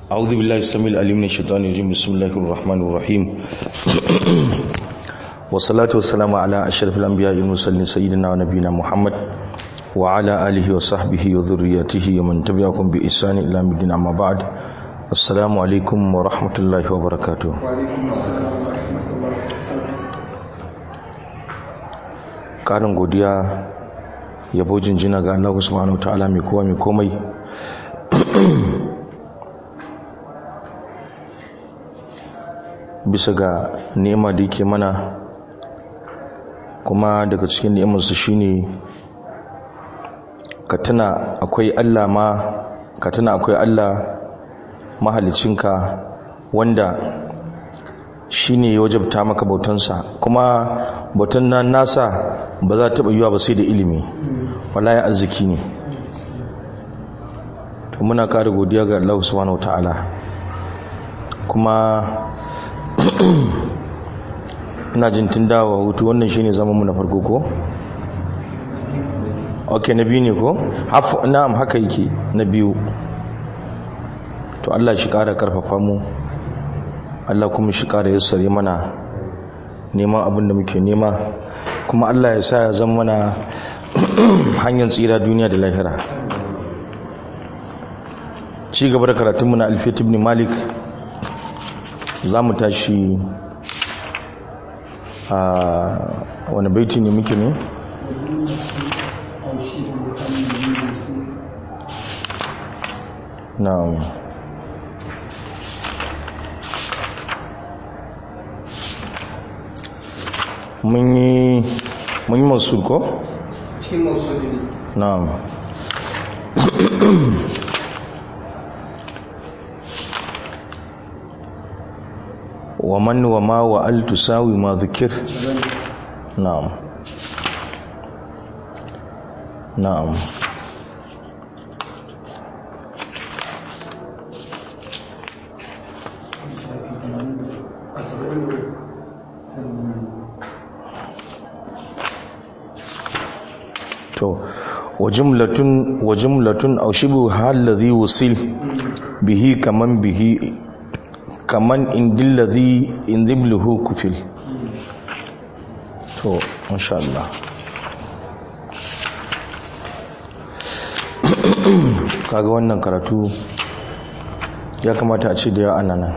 أعوذ بالله السميع العليم من الشيطان الرجيم بسم الله الرحمن الرحيم والصلاة والسلام على أشرف الأنبياء والمرسلين سيدنا ونبينا محمد وعلى آله وصحبه وذريته ومن تبعهم بإحسان إلى مدين أما بعد السلام عليكم ورحمة الله وبركاته وعليكم السلام ورحمة الله ƙarin godiya yabo jinjina ga Allah subhanahu wa ta'ala mai kowa mai komai bisa ga nema da yake mana kuma daga cikin ni'imarsu shine ka tuna akwai Allah ma ka tuna akwai Allah mahalicinka wanda shine ya wajabta maka bautansa kuma bautan nan nasa ba za ta yiwa ba sai da ilimi wallahi arziki ne to muna ƙara godiya ga Allah subhanahu wataala kuma ina jin tun dawa hutu wannan shine zaman mu na farko ko okay na biyu ne ko hafu na'am haka yake na biyu to Allah shi ƙara karfafa mu Allah kuma shi ƙara yassare mana neman abin da muke nema kuma Allah ya sa ya zama mana hanyar tsira duniya da lahira ci gaba da karatunmu na alfiyat ibn malik za mu tashi a wani baiti ne muke ne na'am mun yi mun yi masu ko? cikin mausuli ne na'am wa man wa ma wa al tusawi ma zikir na'am na'am to wa jumlatun wa jumlatun aw shibu halladhi wusil bihi kaman bihi kaman indil ladhi indibluhu kufil to masha Allah kaga wannan karatu ya kamata a ce da yawa nan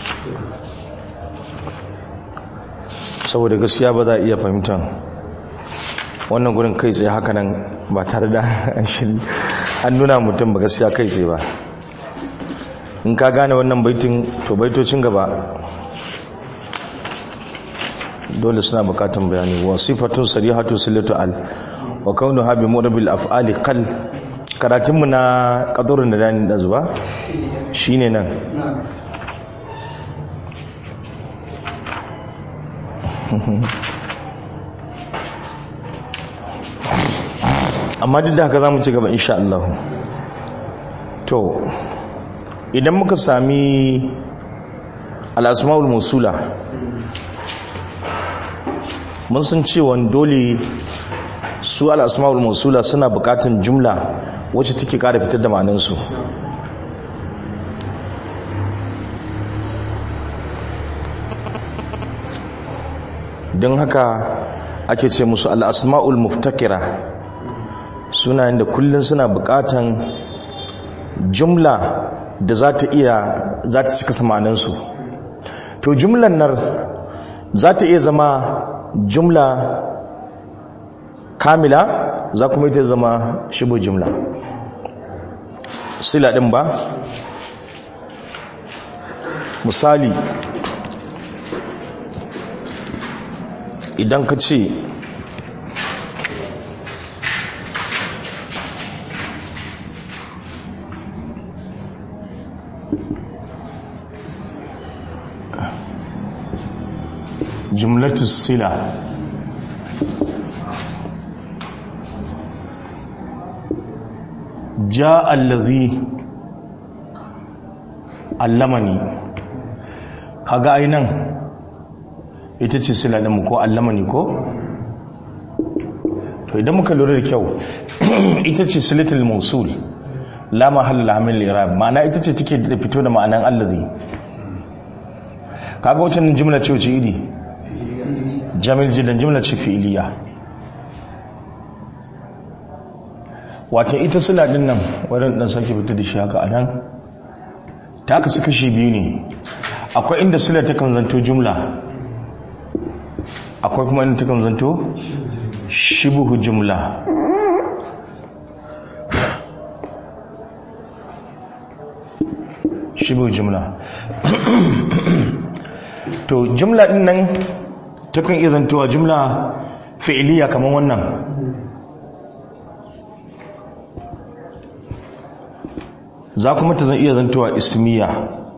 saboda gaskiya ba za a iya fahimtar wannan gurin kai tsaye haka nan ba tare da an nuna mutum ba gaskiya kai tsaye ba in ka gane wannan baitin to baitocin gaba dole suna bukatan bayani wa sifatun sarihatu sillatu al wa kaunuha bi murabil af'ali qal karatunmu na kadurin da dani da zuba shine nan amma duk da haka za mu ci gaba insha Allah to idan muka sami al'asma'ul musula mun san cewa dole su al'asma'ul musula suna bukatan jumla wacce take kara fitar da ma'anansu don haka ake ce musu al'asma'ul muftakira suna da kullum suna bukatan jumla da za ta iya za ta cika samaninsu to jumlan nan za ta iya zama jumla kamila za kuma ita zama shibo jumla sila ɗin ba misali idan ka ce جملة الصلة جاء الذي علمني kaga ainan ita ce sila ɗin ko allamani ko to idan muka lura da kyau ita ce silatul mausul la mahalla la hamil irab ma'ana ita ce take da fito da ma'anan allazi kaga wacce jumla ce wace iri jamil jiddan jumla ce fi'iliya wata ita sila din nan wadanda dan sake fito da shi haka anan ta kasu kashi biyu ne akwai inda sila ta kan zanto jumla akwai kuma inda ta kan zanto shibuhu jumla shibuhu jumla to jumla din nan ta kan iya zantowa jumla fi'iliya kamar wannan za kuma ta iya zantowa ismiya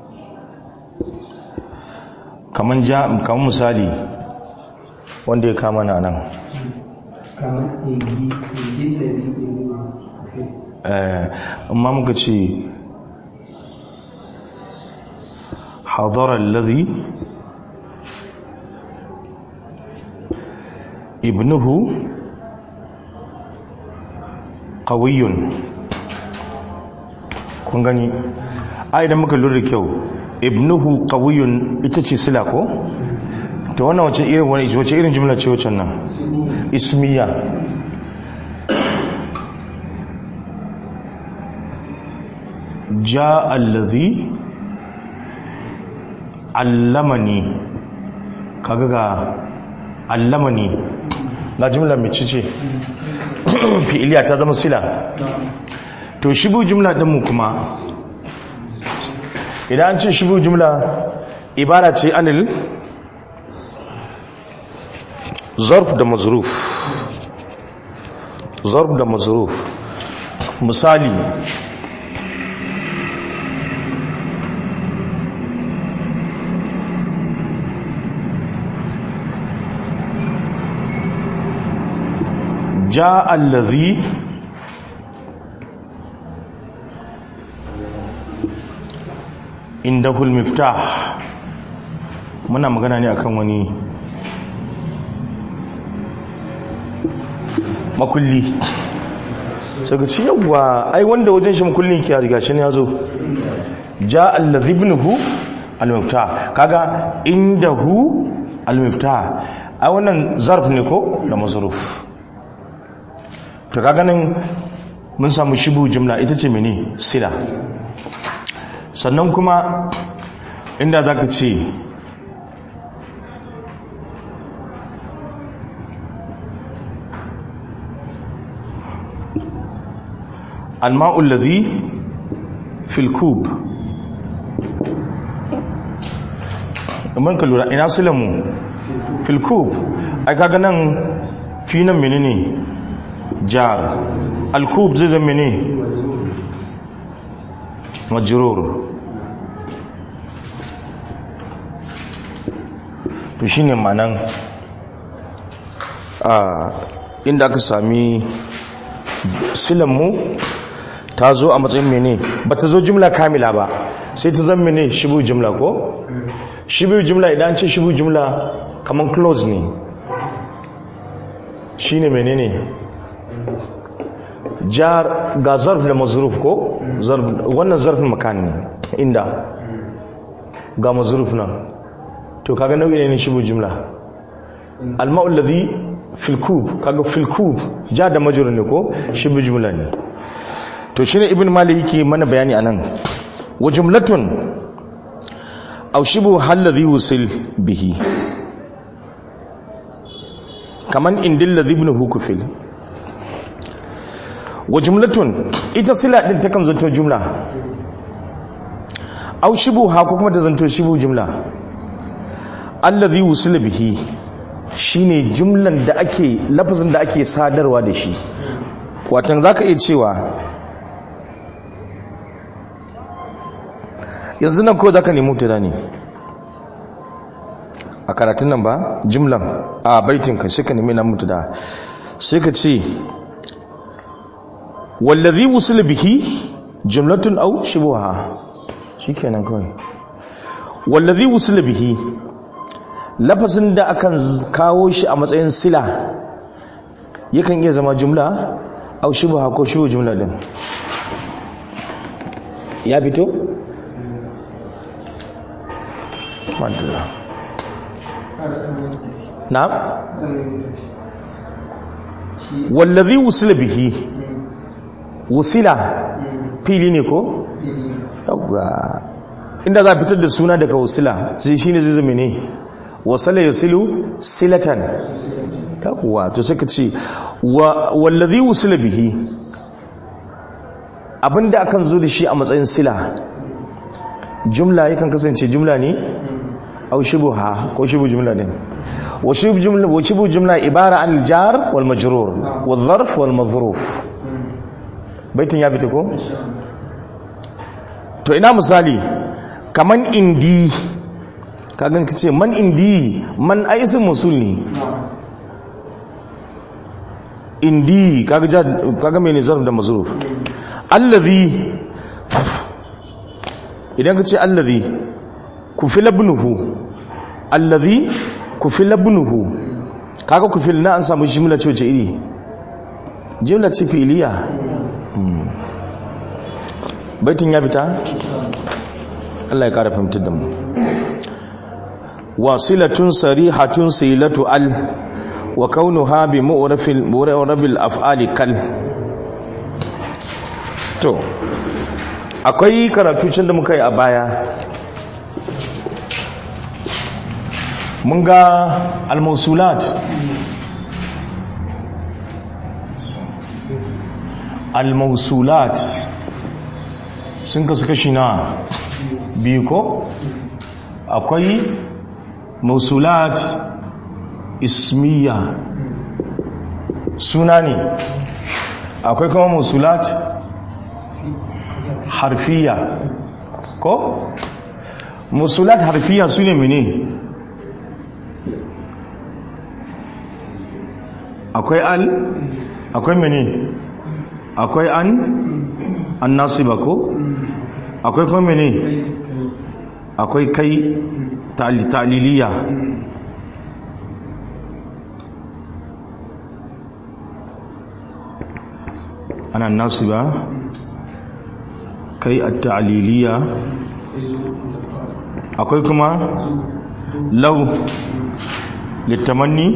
kamar ja kamar misali wanda ya kama na nan kamar egi egin da bi eh amma muka ce hadara alladhi ibnuhu qawiyyun kun gani ai idan muka lura da kyau ibnuhu qawiyyun ita ce sila ko to wannan wace irin wani wace irin jumla ce wacce nan ismiya ja allazi allamani kaga ga allamani na jumla mai cice fi'iliya ta zama sila to shibu jumla ɗinmu kuma idan an ce shibu jumla ibara ce anil zarf da mazruf zarf da mazruf misali جاء الذي indahu al-miftah muna magana ne akan wani makulli sai ka ci yawa ai wanda wajen shi makullin ki riga shi ne yazo ja allazi ibnuhu al-miftah kaga indahu al-miftah ai wannan zarf ne ko da mazruf to kaga nan mun samu shibu jumla ita ce mene sila sannan kuma inda za ka ce alma'ul ladhi fil kub man ka lura ina silamu fil kub ai kaga nan fi nan menene jar al kub zai zama menene majrur to shine manan a inda aka sami silanmu ta zo a matsayin mene ba ta zo jumla kamila ba sai ta zama mene shibu jumla ko shibu jumla idan ce shibu jumla kaman close ne shine menene jar ga zarf da mazruf ko wannan zarfin makan ne inda ga mazruf nan to kaga nau'i ne shibu jumla alma'ul ladhi fil kub kaga fil kub ja da majrur ne ko shibu jumla ne to shine ibn malik yake mana bayani anan wa jumlatun aw shibu hal ladhi wusil bihi kaman indil ladhi ibn hukufil wa jumlatun ita sila din takan zanto jumla aw shibu ha ko kuma ta zanto shibu jumla allazi wusila bihi shine jumlan da ake lafazin da ake sadarwa da shi watan zaka iya cewa yanzu nan ko zaka nemi mutada ne a karatun nan ba jumlan a baitin ka sai ka nemi nan mutada sai ka ce wallazi wusila bihi jumlatun aw shubuha shikenan kawai wallazi wusila bihi lafazin da akan kawo shi a matsayin sila yakan iya zama jumla au shubha ko shubu jumla din ya fito? madalla na? wallazi wusila bihi wusila fili ne ko? yawwa inda za a fitar da suna daga wusila sai shi ne zai zama ne wasala ya silu silatan yawwa to sai ka ce wallazi wusila bihi abinda akan zo da shi a matsayin sila jumla yakan kasance jumla ne au shubuha ko shubu jumla ne wa shubu jumla wa shubu jumla ibara an jar wal majrur wal zarf wal madhruf baitin ya fita ko to ina misali kaman indi kagan kace man indi man aisin musul ne indi kaga kaga mene zarf da mazruf allazi idan ka ce allazi ku fi labnuhu allazi ku fi labnuhu kaga ku fi na an samu jimla ce wace iri jimla ce filiya baitin ya fita Allah ya kara fahimtar da mu wasilatun sarihatun silatu al wa kaunuha bi mu'rafil mu'rafil af'ali kal to akwai karatu can da muka yi a baya mun ga almausulat almausulat sun kasu kashi na biyu ko akwai mausulat ismiya suna ne akwai kuma mausulat harfiya ko musulat harfiya su ne mene akwai al akwai mene akwai an an nasiba ko akwai kuma mene akwai kai ta'liliya ana nasiba kai a ta'aliliya akwai kuma lau littamanni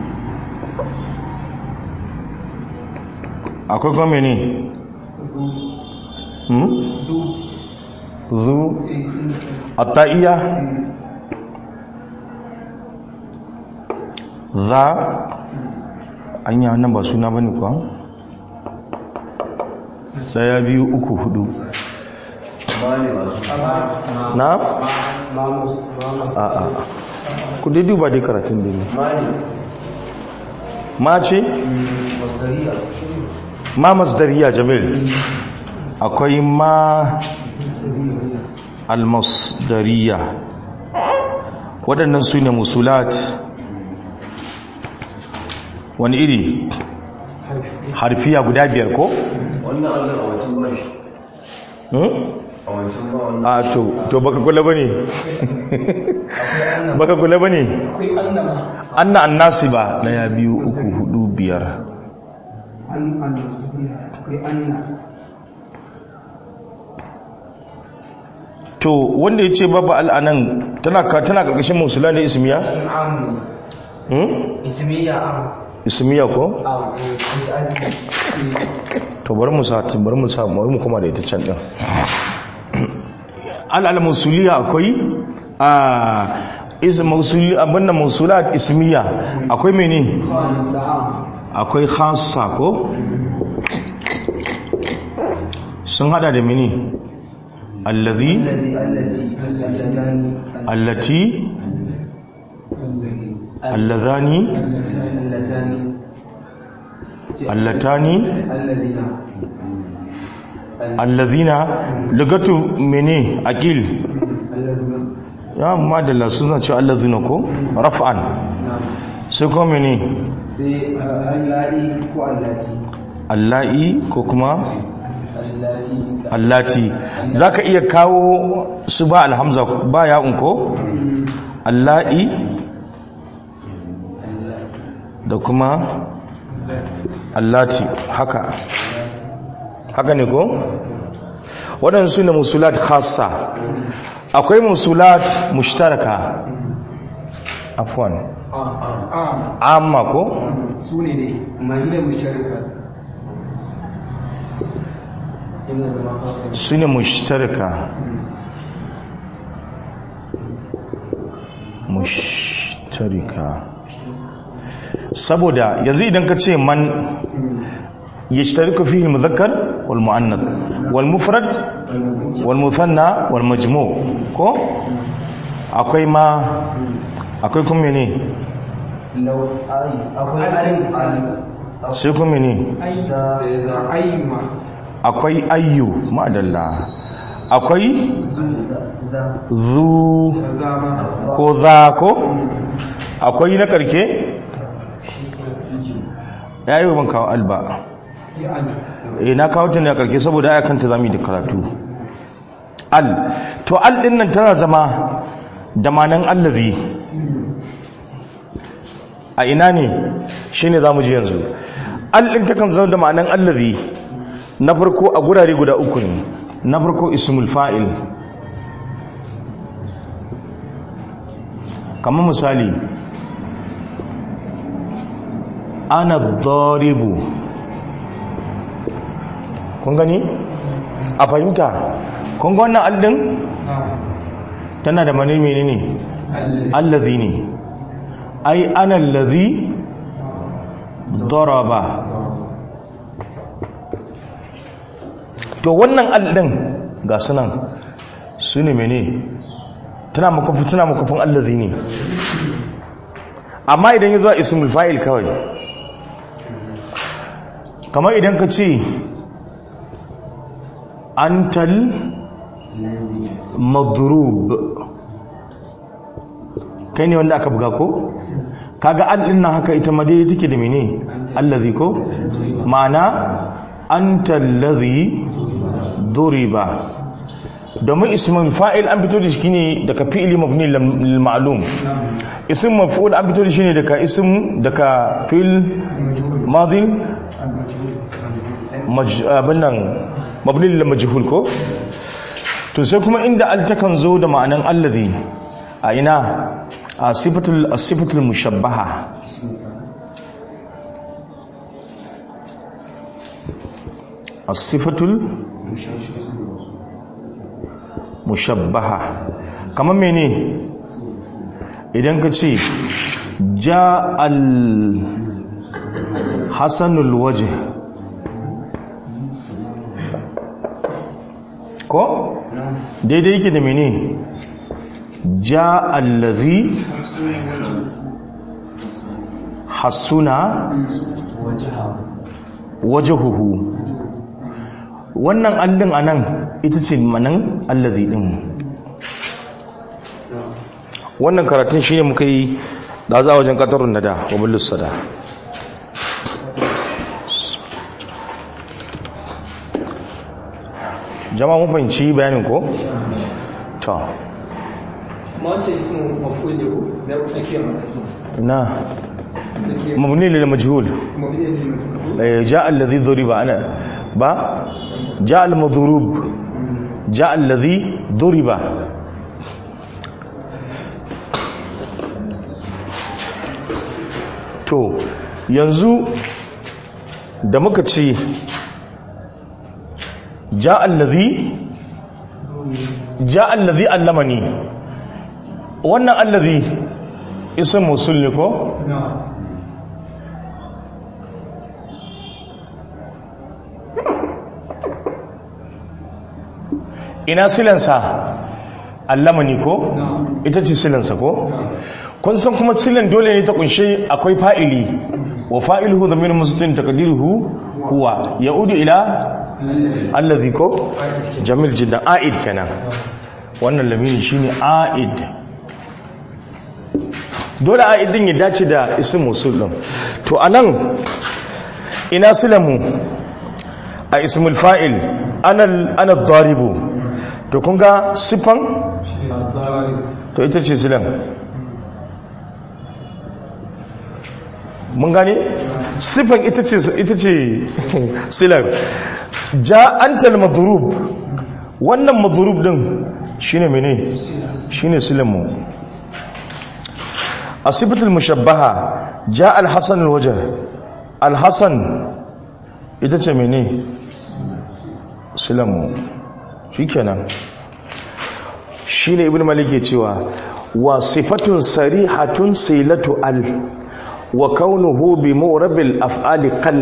akwai kuma mene zu attaiya za an yi hannun ba suna bane kuwa daya biyu uku hudu na? a'a ku dai duba dai karatun da ne ma ce? ma masdariya jamil akwai ma almasdariya waɗannan su ne musulat wani iri harfiya guda biyar ko? wannan allon a wancan ba shi a wancan ba wannan a to to baka kula bane baka kula bane akwai annama anna annasi ba daya biyu uku hudu biyar an annama akwai anna to wanda ya ce babu al'anan tana ka tana karkashin musula ne ismiya am hmm? ismiya am ismiya ko am to bari mu sa bari mu sa bari mu kuma da ita can din al'al musuliya akwai a is mausuli abinda mausulat ismiya akwai mene akwai khassa ko sun hada da mene allazi allati allazani allatani allazina lugatu mene aqil ya madalla suna ce allazina ko raf'an sai ko mene sai allati ko allati allahi ko kuma allati allati zaka iya kawo su ba alhamza ba ya unko allahi da kuma allati haka haka ne ko waɗansu su ne musulat khassa akwai musulat mushtaraka afwan a amma ko su ne ne su ne mushtarika Ina zama kawai. su ne mushtaraka mushtarika saboda yanzu idan ka ce man yashtariku fihi al-mudhakkar wal muannath wal mufrad wal muthanna wal majmu' ko akwai ma akwai kuma ne Lau ai akwai alif alif. sai kuma ne Da ayyuma akwai ayyu ma'adalla akwai zu da zu zama ko za ko akwai na karke ya yi ban kawo alba ya an eh na kawo ta ne a karke saboda aya kanta zamu yi da karatu al to al din nan tana zama da manan allazi a ina ne shine zamu ji yanzu al din takan zama da manan allazi na farko a gurare guda uku ne na farko ismul fa'il kamar misali ana daribu kun gani a fahimta kun ga wannan aldin tana da mani menene allazi ne ai ana allazi daraba to wannan aldin ga sunan su ne mene tana makafin tana makafin allazi ne amma idan ya zuwa ismul fa'il kawai kamar idan ka ce antal madrub kai ne wanda aka buga ko kaga an din nan haka ita ma dai take da mene allazi ko ma'ana antal ladhi duriba domin ismin fa'il an fito da shi ne daga fi'ili mabni lil ma'lum ism maf'ul an fito da shi ne daga ism daga fi'il madin maj- abin nan mabni lil majhul ko to sai kuma inda al takan zo da ma'anan allazi a ina a sifatul sifatul mushabbaha as-sifatul mushabbaha kamar mene idan ka ce ja al hasanul waje ko daidai yake da mene ja allazi hasuna wajahuhu wannan allin anan ita ce manan allazi din wannan karatun shine muka yi da za a wajen katarun nada wa bulus sada jama'a mun fahimci bayanin ko to ma wancan ismu maful ne ko da tsakiyar maful na tsakiyar mabni lil majhul maful ne maful eh, ja alladhi duriba ana ba ja al madrub ja alladhi duriba to yanzu da muka ce ja alladhi ja alladhi allamani wannan alladhi ism musul ne ko na ina silansa allamani ko na ita ce silansa ko kun san kuma silan dole ne ta kunshe akwai fa'ili wa fa'iluhu zamir muslim taqdiruhu huwa yaudu ila allazi ko jamil jiddan aid kenan wannan lamini shine aid dole aid din ya dace da ism musul din to anan ina silamu a ismul fa'il ana ana daribu to kun ga sifan to ita ce silan mun gane sifan ita ce ita ce silan ja antal madrub wannan madrub din shine mene shine silamu asibatul mushabbaha ja al-hasan al-wajh al-hasan ita ce mene silamu shikenan shine ibn malik ke cewa wa sifatun sarihatun silatu al wa kaunuhu bi mu'rabil af'ali qal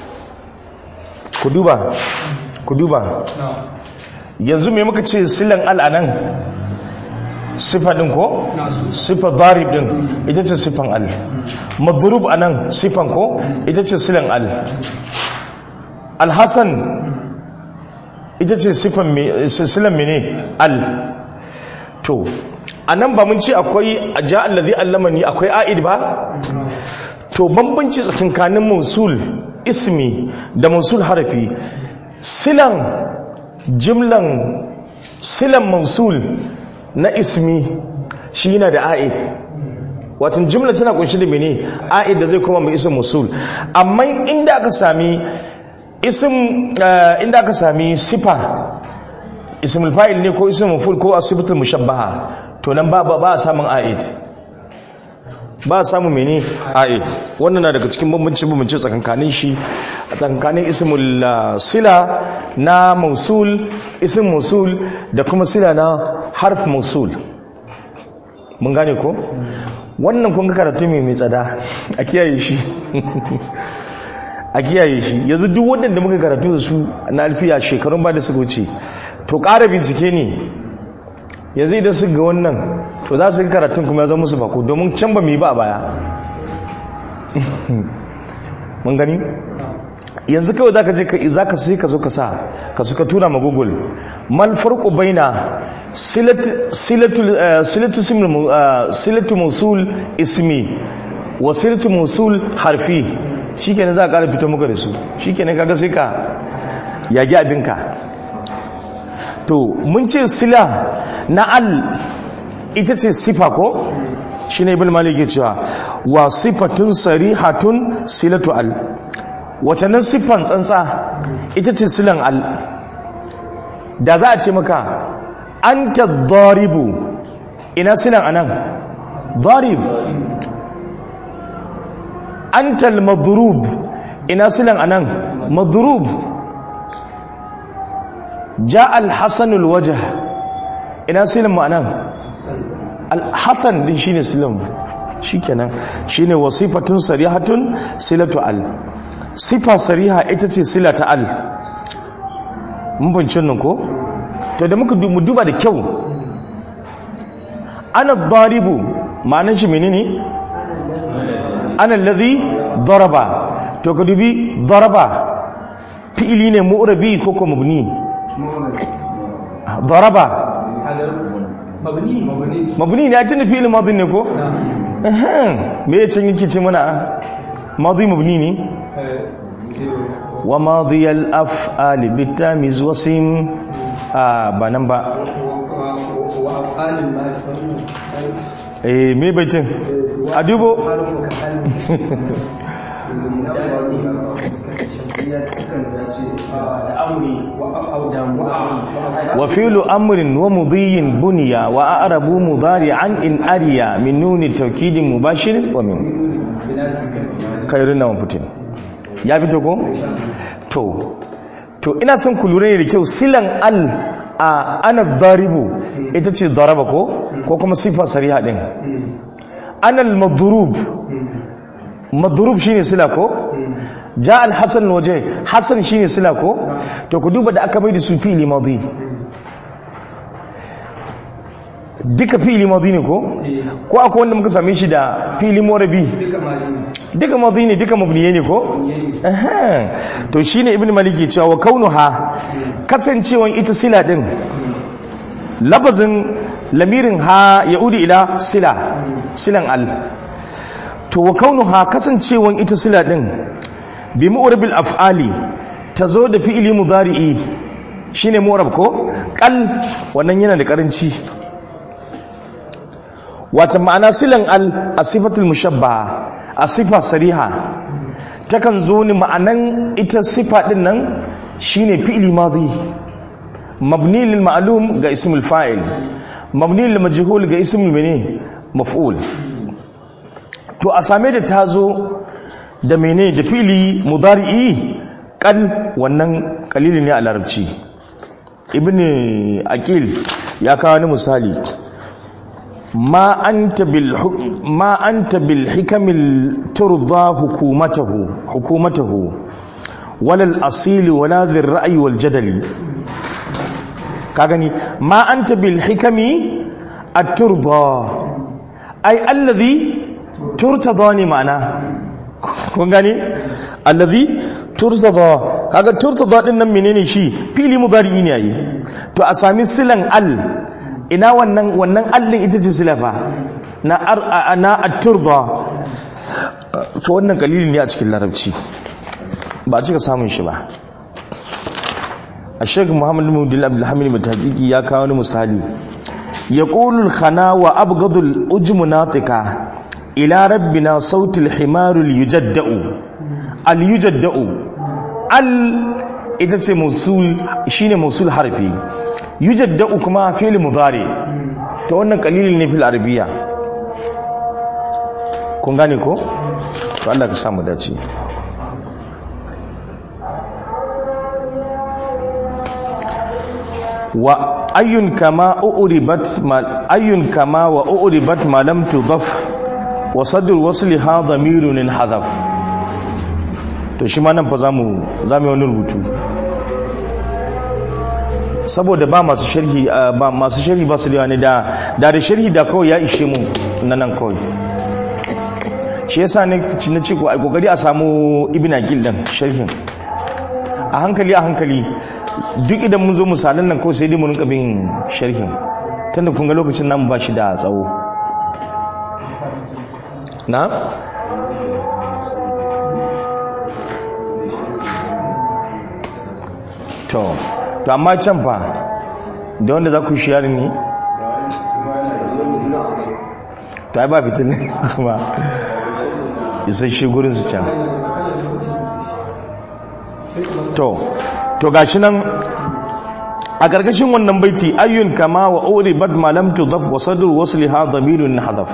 ku duba ku duba yanzu me muka ce silan al anan sifa din ko sifa darib din ita ce sifan al madrub anan sifan ko ita ce silan al al hasan ita ce sifan me silan mene al to a nan ba mun ce akwai a ja allazi allamani akwai a'id ba to bambanci tsakankanin mausul ismi da mausul harafi silan jimlan silan mausul na ismi shi yana da a'id watan jimla tana kunshi da mene a'id da zai koma mai isin mausul amma inda aka sami isim inda aka sami sifa ismul fa'il ne ko ismul maf'ul ko asibatul mushabbaha to nan ba ba a samun a'id ba a samun mene a'id wannan na daga cikin bambanci bambanci tsakankanin shi a tsakankanin ismul sila na mausul ism mausul da kuma sila na harf mausul mun gane ko wannan kun ga karatu mai mai tsada a kiyaye shi a kiyaye shi yanzu duk waɗanda muka karatu da su na alfiya shekarun ba da suka wuce to ƙara bincike ne yanzu idan su ga wannan to za su ga karatun kuma ya zama musu bako domin can ba mu yi ba a baya mun gani yanzu kawai za ka je za ka sai ka zo ka sa ka suka tura ma google mal farko baina silatu musul ismi wa silatu musul harfi shi kenan za a ƙara fito muka da su shi kenan kaga sai ka yagi abinka to mun ce sila na al ita ce sifa ko shi ne ibn malik cewa wa sifatun sarihatun silatu al wace nan siffan tsantsa ita ce silan al da za a ce maka an ta daribu ina silan anan darib an ta madrub ina silan anan madrub ja al-hasanul wajh ina silin ma'anan al-hasan din shine silin shikenan shine wasifatun sarihatun silatu al sifa sariha ita ce silata al mun bincin nan ko to da muka mu duba da kyau ana daribu ma'anan shi menene ana alladhi daraba to ka dubi daraba fi'ili ne mu'rabi ko ko mabni ضرب مبني مبني mabni ne tun fi'il madhi ne ko ehem me yace yake ce mana madhi mabni ne wa madhi al af'al bitamiz wasim a ba nan ba وأفعال المال eh me baitin a dubo wa fi'lu amrin wa mudhiyin bunya wa a'rabu mudari'an in ariya min nuni tawkidin mubashirin wa min khairun na fitin ya fito ko to to ina son ku lura ne da kyau silan al a ana daribu ita ce daraba ko ko kuma sifa sariha din ana al-madrub madrub shine sila ko ja al-hasan waje hasan shine sila ko to ku duba da aka bai da su fi'li madi duka fi'li madi ne ko ko akwai wanda muka same shi da fi'li morabi duka madi ne duka mabniye ne ko Aha. to shine ibnu maliki cewa wa kaunuha kasancewan ita sila din labazin lamirin ha yaudi ila sila silan al to wa kaunuha kasancewan ita sila din bi mu'rabil af'ali tazo da fi'ili mudari'i shine mu'rab ko qal wannan yana da karanci wata ma'ana silan al asifatul mushabbaha asifa sariha takan zo ni ma'anan ita sifa din nan shine fi'ili madhi mabni lil ma'lum ga ismul fa'il mabni lil majhul ga ismul mene maf'ul to a same da tazo da mene da fili mudari'i kan wannan kalili ne a larabci ibn aqil ya kawo wani misali ma anta bil ma anta bil hikamil turda hukumatahu hukumatahu wala al asil wala dhir ra'yi wal jadali ka gani ma anta bil hikami at turda ay alladhi turtada ni ma'ana kun gani alladhi turtada kaga turtada din nan menene shi fili mudari ne yayi to a sami silan al ina wannan wannan allin ita ce silafa na ar na at-turda to wannan kalili ne a cikin larabci ba a cika samun shi ba a shek muhammad mudin abdulhamid mutaqiki ya kawo wani misali yaqulu al-khana wa abghadu al-ujmu natika ila rabbina sautul himarul yujadda'u al yujadda'u al ita ce musul shine musul harfi yujadda'u kuma fi'l mudari to wannan qalilin ne fil arabiya kun gane ko to Allah ka samu dace wa ayyun kama uribat mal ayyun kama wa uribat ma lam tudaf wa sadr wasliha dhamirun hadaf to shi ma nan fa zamu zamu wani rubutu saboda ba masu sharhi ba masu sharhi ba su da ne da da da sharhi da kawai ya ishe mu nan nan kawai shi yasa ne na ce ko ai kokari a samu ibn aqil dan sharhin a hankali a hankali duk idan mun zo misalan nan kawai sai dai mu rinka bin sharhin tunda kun ga lokacin namu ba shi da tsawo na to to amma can fa da wanda za ku shiyari ne ta yi ba fitin kuma isasshe gurin su can to to gashi nan a ƙarƙashin wannan baiti ayyun kama wa uri bad malam tudaf wa sadru wasliha dhamirun hadaf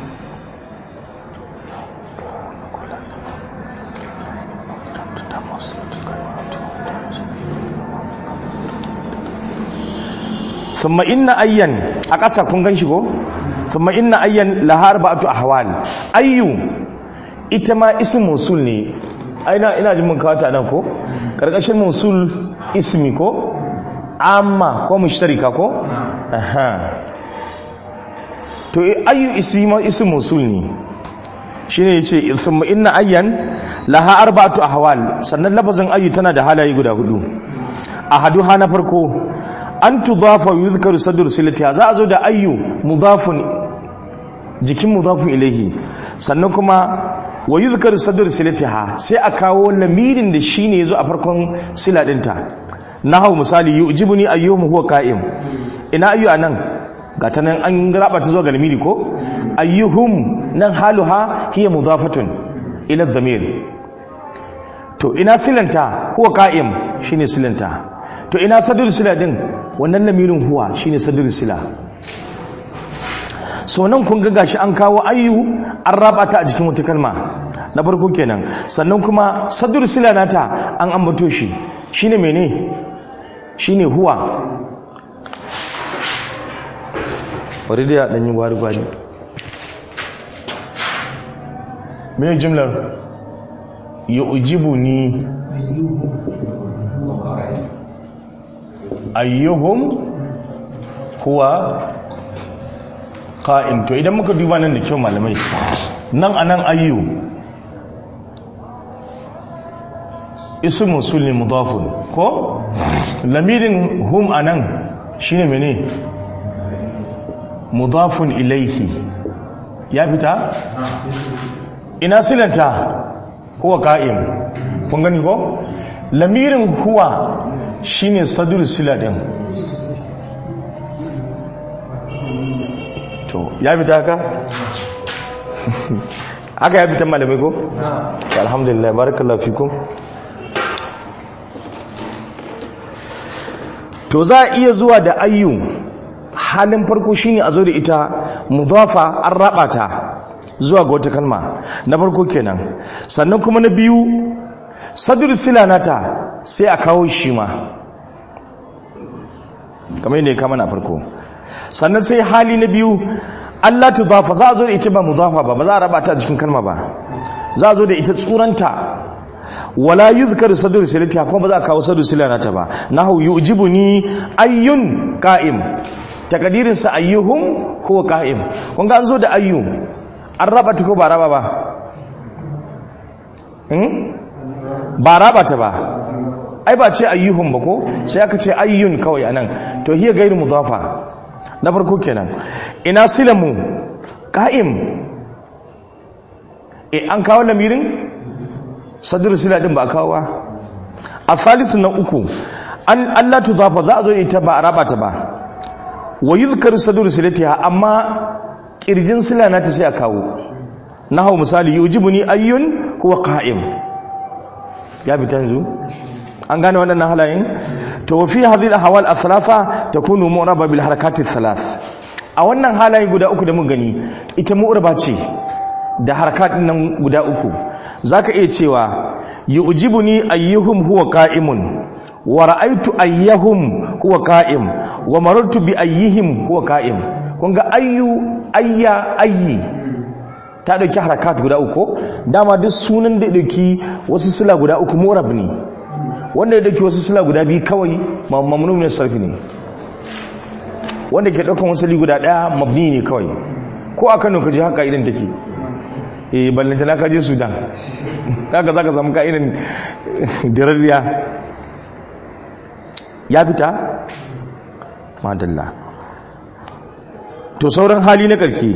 summa inna ayyan a ƙasa kun gan shi ko summa inna ayyan lahar ba'atu ahwal ayyu ita ma ism mausul ne aina ina jin mun kawo ta nan ko karkashin mausul ismi ko amma ko mushtarika ko aha to ayyu isma ism mausul ne shine yace summa inna ayyan laha arba'atu ahwal sannan lafazin ayyu tana da halaye guda hudu ahaduha na farko an tudafa yuzkaru sadr silatiha za a zo da ayyu mudafun jikin mudafun ilaihi sannan kuma wa yuzkaru sadr silatiha sai a kawo lamirin da shine yazo a farkon sila dinta nahau misali yujibuni ayyuhum huwa qa'im ina ayyu anan gata nan an raba ta zo ga lamiri ko ayyuhum nan haluha hiya mudafatun ila dhamir to ina silanta huwa qa'im shine silanta to ina sadr sila din wannan lamirin huwa shine sadr sila so nan kun ga gashi an kawo ayyu an raba ta a jikin wata kalma na farko kenan sannan kuma sadr sila nata an ambato shi shine mene shine huwa bari da dan yi gwari gwari me jimlar yu'jibuni ayyuhum huwa qa'im to idan muka duba nan da kyau malamai nan anan ayyu ismu musul ne mudafun ko lamirin hum anan shine mene mudafun ilaihi ya fita ina silanta huwa qa'im kun gani ko lamirin huwa shine sadur sila din to ya fita haka haka ya fita malamai ko alhamdulillah barakallahu fikum to za a iya zuwa da ayyu halin farko shine a zo da ita mudafa an raba ta zuwa ga wata kalma na farko kenan sannan kuma na biyu sadur sila nata sai a kawo shi ma kamar yadda ya kama na farko sannan sai hali na biyu Allah tudafa za a zo da ita ba mudafa ba ba za a raba ta a cikin kalma ba za a zo da ita tsuranta wala yuzkaru sadru silatiha kuma ba za a kawo sadru silanata ba nahu yujibuni ayyun qa'im takadirin sa ayyuhum huwa qa'im kun ga an zo da ayyu an raba ta ko ba raba ba hmm ba raba ta ba ai ba ce ayyuhum ba ko sai aka ce ayyun kawai anan to hiya gairu mudafa na farko kenan ina silamu qa'im e an kawo lamirin sadur sila din ba kawo ba a salisu na uku an Allah tudafa za a zo ita ba a raba ta ba wa yuzkaru sadur silatiha amma kirjin sila na ta sai a kawo hau misali yujibuni ayyun huwa qa'im ya bi tanzu an gane waɗannan halayen to wa fi hadhihi al-ahwal al-thalatha takunu mu'raba bil harakati thalath a wannan halaye guda uku da mun gani ita mu'raba ce da harakatin nan guda uku zaka iya cewa yu'jibuni ayyuhum huwa qa'imun wa ra'aytu ayyahum huwa qa'im wa marartu bi ayyihim huwa qa'im kun ga ayyu ayya ayyi ta dauki harakat guda uku dama duk sunan da dauki wasu sila guda uku murab ne wanda ya dauki wasu sila guda biyu kawai mamnu min sarfi ne wanda ke daukan wasu guda daya mabni ne kawai ko a Kano kaje haka idan take eh ballanta na kaje Sudan kaga zaka samu ka irin dirariya ya fita madalla to sauran hali na karki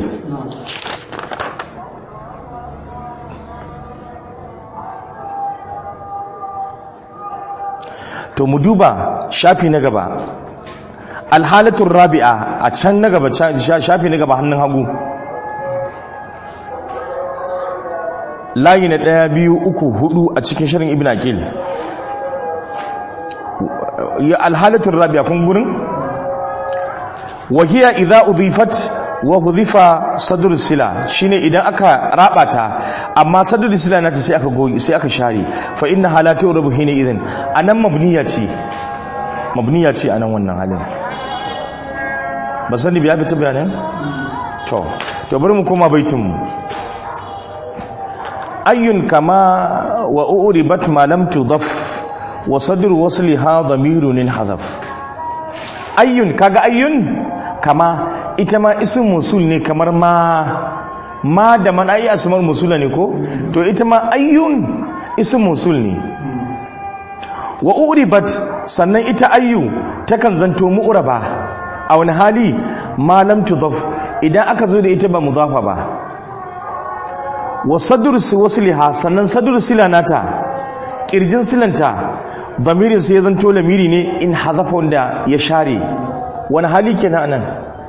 to mu duba shafi na gaba alhalatun rabi'a a can na gaba shafi na gaba hannun hagu layi na ɗaya biyu uku hudu a cikin shirin ibn akil alhalatun rabi'a kun gurin wahiya idza udifat wa hudhifa sadr sila shine idan aka rabata amma sadr sila nata sai aka goyi sai aka share fa inna halatu rubu hina idan anan mabniya ce mabniya ce anan wannan halin ba sani biya fita bayanan to to bari mu koma baitin mu ayyun kama wa uribat ma lam tudaf wa sadr wasliha dhamirun hadaf ayyun kaga ayyun kama ita ma isin musul ne kamar ma ma da man ayi asmar musula ne ko to ita ma ayyun isin musul ne wa uribat sannan ita ayyu takan zanto mu'raba a wani hali ma lam tudaf idan aka zo da ita ba mudafa ba wa sadr wasliha sannan sadr sila nata kirjin silanta damirin sai ya zanto lamiri ne in hazafa wanda ya share wani hali kenan anan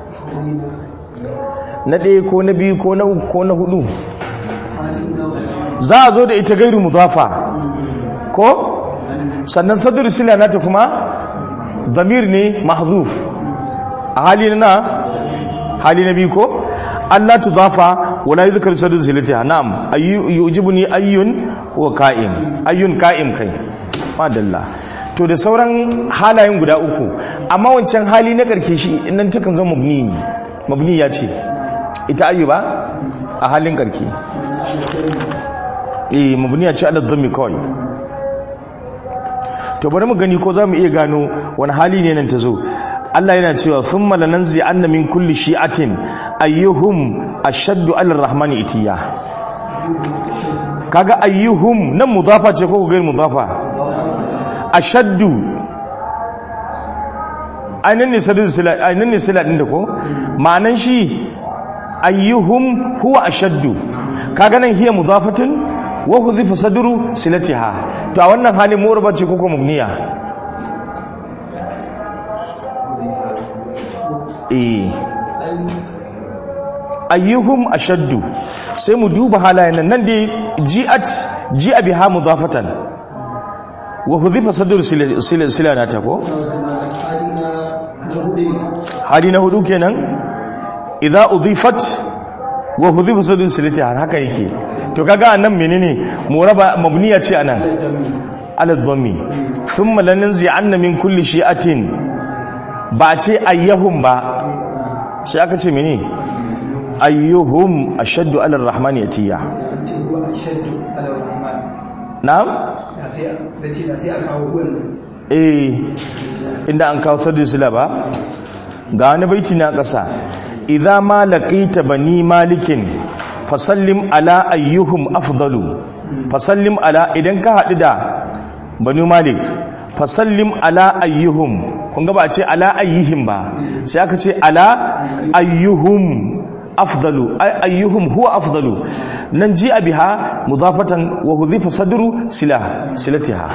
na ɗaya ko na biyu ko na uku ko na hudu za a zo da ita gairu mudafa ko sannan sadur sila nata kuma damir ne mahzuf a hali na hali na biyu ko Allah tudafa wala yuzkar sadur silatiha na'am yujibuni ayyun wa ka'im ayyun ka'im kai madalla to da sauran halayen guda uku amma wancan hali na karke shi nan takan zo mabni mabni ya ce ita ayyuba a halin karke eh mabni ya ce ala dhammi kawai to bari mu gani ko za mu iya gano wani hali ne nan ta zo Allah yana cewa thumma lananzi anna min kulli shi'atin ayyuhum ashaddu ala rahmani itiya kaga ayyuhum nan mudafa ce ko gair mudafa ashaddu ainihin ne sadin sila ainihin ne sila din da ko ma'anan shi ayyuhum huwa ashaddu kaga nan hiya mudafatun wa hudhifa sadru silatiha to a wannan halin murba ce ko kuma mubniya eh ayyuhum ashaddu sai mu duba halayen nan nan dai ji'at ji'a biha mudafatan wa hudhifa sadru silanata ko hali na hudu kenan idza udhifat wa hudhifa sadun silati har haka yake to kaga anan menene muraba mabniya ce anan ala dhammi thumma lananzi anna min kulli shi'atin ba ce ayyahum ba sai aka ce mene ayyuhum ashaddu ala arrahmani yatiya ce wa shaddu ala rahman na'am da sai da ce da sai a kawo wannan eh inda an kawo sadun sila ba ga wani baiti na ƙasa idza ma laqita bani malikin fasallim ala ayyuhum afdalu fasallim ala idan ka haɗu da bani malik fasallim ala ayyuhum kun ga ba a ce ala ayyihim ba sai aka ce ala ayyuhum afdalu ay ayyuhum huwa afdalu nan ji biha mudafatan wa hudhifa sadru silah silatiha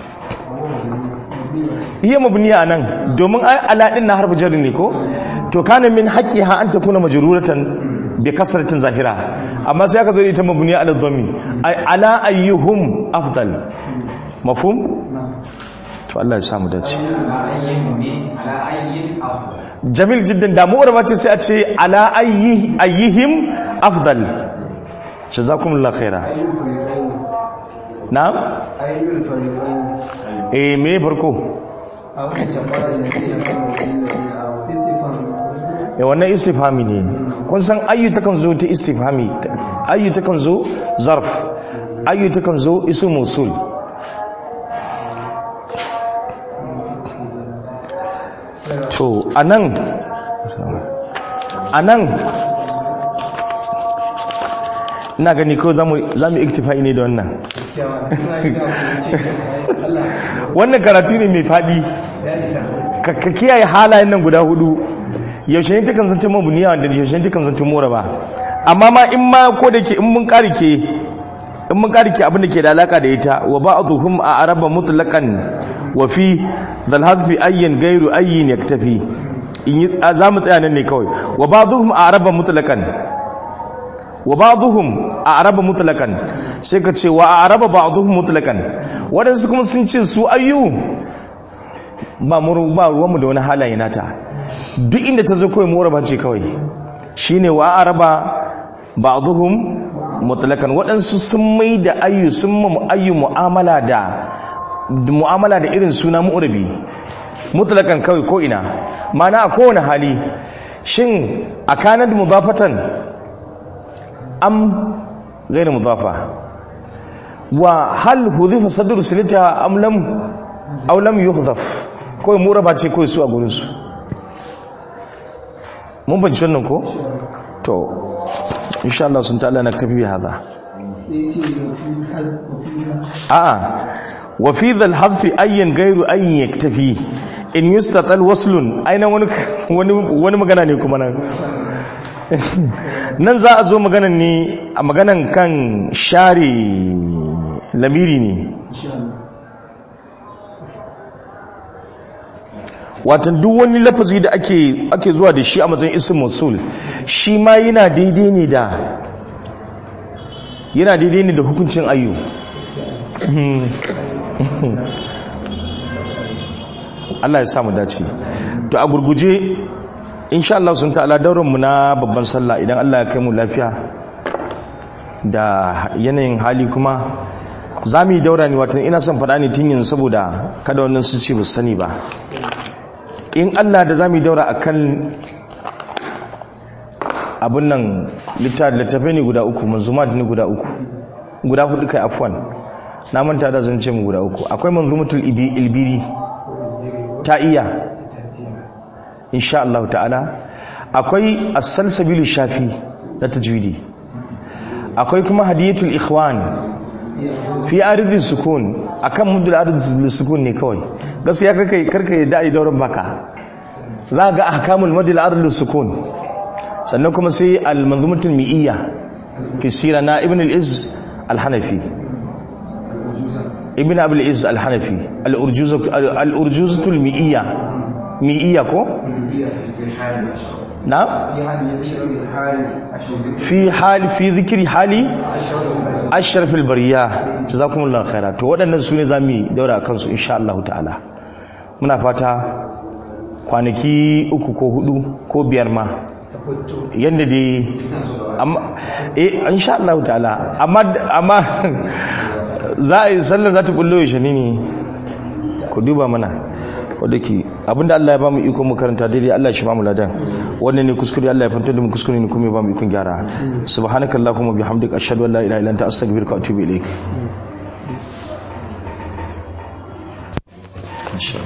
iya mabniya anan domin ai ala din na harfu jarri ne ko to kana min haqqiha an takuna majruratan bi kasratin zahira amma sai aka zo da ita mabniya ala dhammi ai ala ayyuhum afdal mafhum to Allah ya samu dace jamil jiddan da mu ce sai a ce ala ayyi ayyihim afdal jazakumullahu khaira na'am eh me farko a wannan jama'a da ce istifan ya wannan istifhami ne kun san ayyu takan zo ta istifhami ayyu takan zo zarf ayyu takan zo isu musul to anan anan ina gani ko zamu zamu iktifai ne da wannan gaskiya ina yi ga ce Allah wannan karatu ne mai fadi ya isa ka ka kiyaye halayen nan guda hudu yaushe ne takan zanta mabuniya da yaushe ne takan zanta mora ba amma ma in ma ko da ke in mun karike in mun karike abin da ke da alaka da ita wa ba'dhum a araba mutlaqan wa fi dhal hadfi ayyan ghayru ayyin yaktafi in yi za mu tsaya nan ne kawai wa ba'dhum a araba mutlaqan wa ba'dhum a araba mutlaqan sai ka ce wa a araba ba'dhum mutlaqan wadansu kuma sun ce su ayyu ba mu ba ruwanmu da wani halaye nata duk inda ta zo kawai moraba ce kawai shine wa araba ba'dhum mutlaqan waɗansu sun mai da ayyu sun ma ayyu mu'amala da mu'amala da irin suna mu'rabi mutlaqan kawai ko ina mana a kowane hali shin akanat mudafatan am ghayr mudafa wa hal hudhifa sadru silata am lam aw lam yuhdhaf kawai muraba ce kawai su a gurin su mun ban wannan ko to insha Allah sun ta'ala na tafi hada sai ce wa fi hal wa fi a'a wa fi dhal hadfi ayyan ghayru ayyin yaktafi in yustatal waslun aina wani wani wani magana ne kuma nan nan za a zo maganan ne a maganan kan share lamiri ne watan duk wani lafazi da ake ake zuwa da shi a matsayin ism mausul shi ma yana daidai ne da yana daidai ne da hukuncin ayyu Allah ya samu dace to a gurguje insha Allah sun ta'ala dauran mu na babban sallah idan Allah ya kai mu lafiya da yanayin hali kuma za mu yi daura ne watan ina son faɗa ne tun yanzu saboda kada wannan su ce ba su sani ba in Allah da za mu yi daura akan abin nan littattafai ne guda uku manzumat ne guda uku guda hudu kai afwan na manta da zan ce mu guda uku akwai manzumatul ibi- ilbiri ta iya insha Allah ta'ala akwai as-salsabil shafi na tajwidi akwai kuma hadiyatul ikhwan fi aridin sukun akan mudul aridin sukun ne kawai gaskiya karkai karkai da ai dauran baka za ga ahkamul mudul aridin sukun sannan kuma sai al-manzumatul mi'iyya fi sira na ibn al-iz al-hanafi ibn abul iz al-hanafi al-urjuzatul mi'iyya mi'iyya ko na fi hali fi zikri hali ashrafil bariya jazakumullahu khaira to waɗannan su ne zamu daura kansu insha Allah ta'ala muna fata kwanaki uku ko hudu ko biyar ma yadda dai amma eh insha Allah ta'ala amma amma za a yi sallar za ta bullo yaushe ne ne ku duba mana wadda ke abinda Allah ya ba mu iko mu karanta daidai Allah shi ba mu ladan wannan ne kuskure Allah ya fanta da mu kuskure ne kuma ya ba mu ikon gyara subhanakallahumma bihamdika ashhadu an la ilaha illa anta astaghfiruka wa atubu ilaik